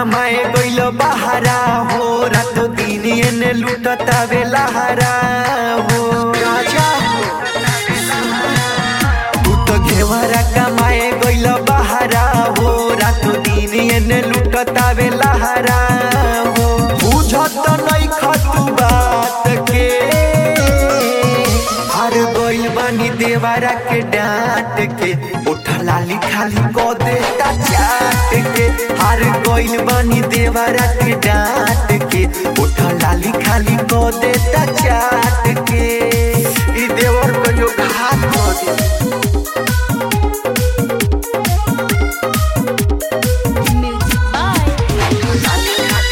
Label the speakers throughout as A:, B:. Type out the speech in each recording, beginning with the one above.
A: कमाए गइल बहारा हो रातो दिन एने लुटता बेलहारा हो राजा तू तो घेवरा कमाए गइल बहारा हो रातो दिन एने लुटता बेलहारा हो बुझत नहीं खतु बात के हार गइल बानी देवारा के डांट के उठा लाली खाली को देता चाट के हार गइल बानी देवारा के डांट के उठा लाली खाली को देता चाट के ई देवर को जो घात कर दे
B: Music by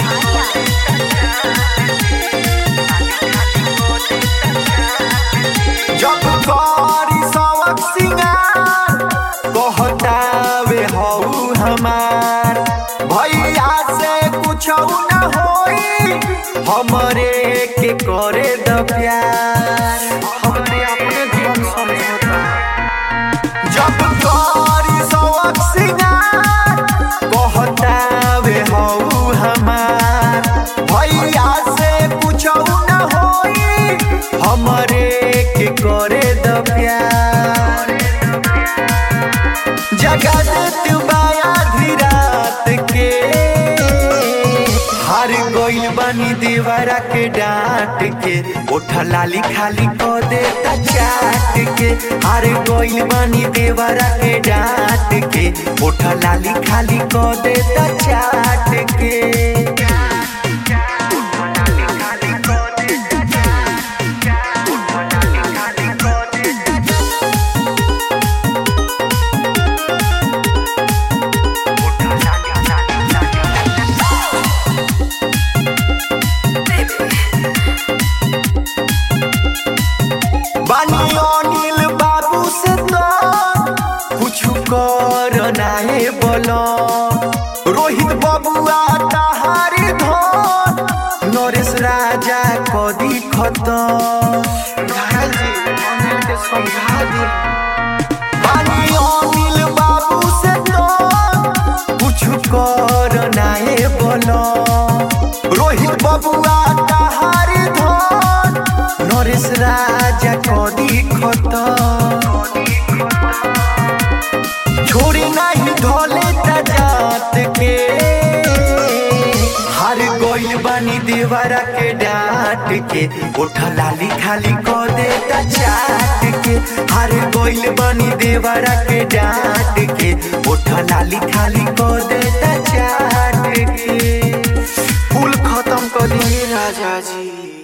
A: जब करी सवक सिंगार कहतावे हऊ हमार भैया से कुछ न होई हमरे के करे द प्यार हमरे अपने जीवन समझौता जब करी सवक सिंगार कहतावे हऊ हमार भैया से कुछ न होई हमरे के करे द प्यार जगत तुबाया धीरात के हार गइल बानी देवरा के डांट के उठा लाली खाली को देता चाट के हार गइल बानी देवरा के डांट के उठा लाली खाली को देता चाट के बानी अनिल बाबू से तो कुछ कर नाहे बोलो रोहित बबुआ तहारी धन नरेश राजा कदी खतम घायल जी अनिल के समझा दे बानी अनिल बाबू से तो कुछ कर नाहे बोलो रोहित बबुआ तहारी धन नरेश राजा कदी खतम छोड़ी नहीं धोले जात के हार गइल बानी देवरा के डांट के उठा लाली खाली को देता चाट के हार गइल बानी देवरा के डांट के उठा लाली खाली को देता चाट के फूल खत्म कर दिए राजा जी